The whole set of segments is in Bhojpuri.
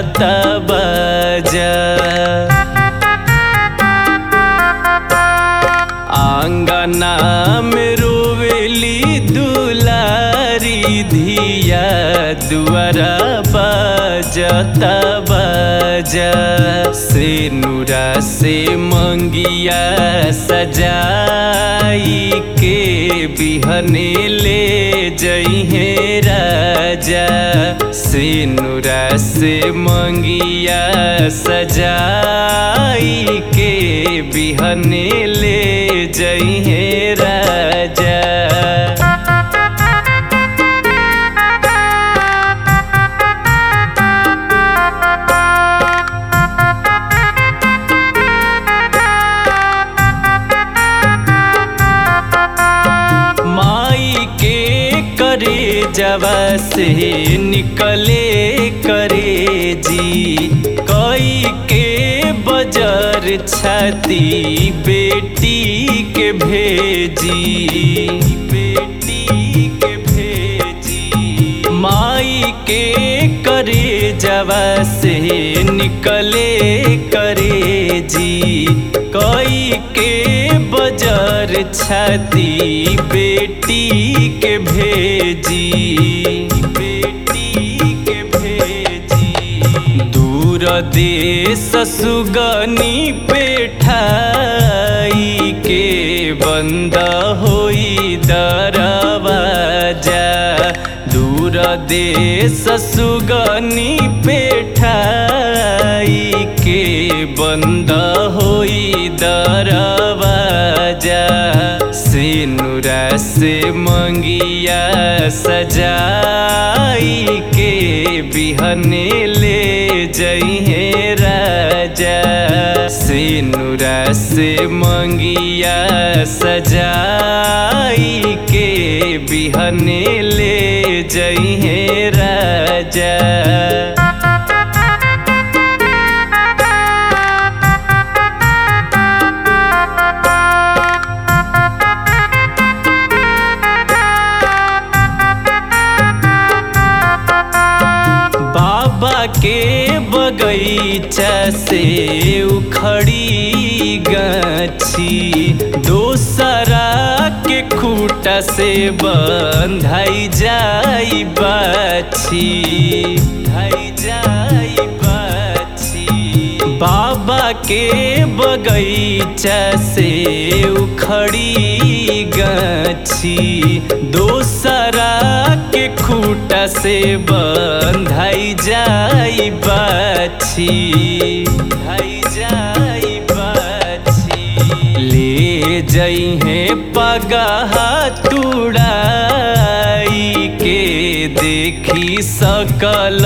बजा आंगना में रोवेली दुलारी धिया दुआरा बजता बजा से नूरा से मंगिया सजाई के बिहने ले जइहे राजा से नूरा से मंगिया सजाई के बिहने ले जइहे राजा माई के करे जवा से निकले करे जी कई के बजर छाती बेटी के भेजी बेटी के भेजी माई के करे जवा से निकले करे जी कई के बजर छाती बेटी के भेजी बेटी के भेजी दूर देश सुगनी पेठाई के बंद होई दरवाजा दूर देश सुगनी पेठाई के बंद होई दरवाजा से नूरा से मंगिया सजाई के बिहने ले जइहे राजा से नूरा से मंगिया सजाई के बिहने ले जइहे राजा बाबा के बगीचा से उखड़ी गाछी दोसरा के खूटा से बंधाई जाई बाछी धाई जाई बाछी बाबा के बगीचा से उखड़ी गाछी दोसरा के खूटा से बंधाई जाई बाछी धाई जाई बाछी ले जइहे पगहा तुड़ाई के देखी सकल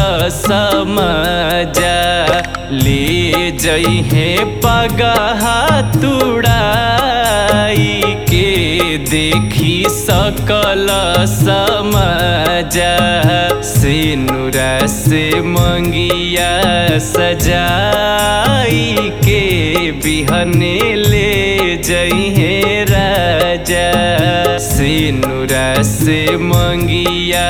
समजा ले जइहे पगहा तुड़ाई के देखी सकल समजा से नूरा से मंगिया सजाई के बिहने ले जइहे राजा से नूरा से मंगिया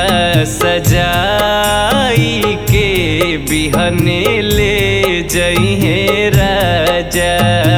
सजाई के बिहने ले जइहे राजा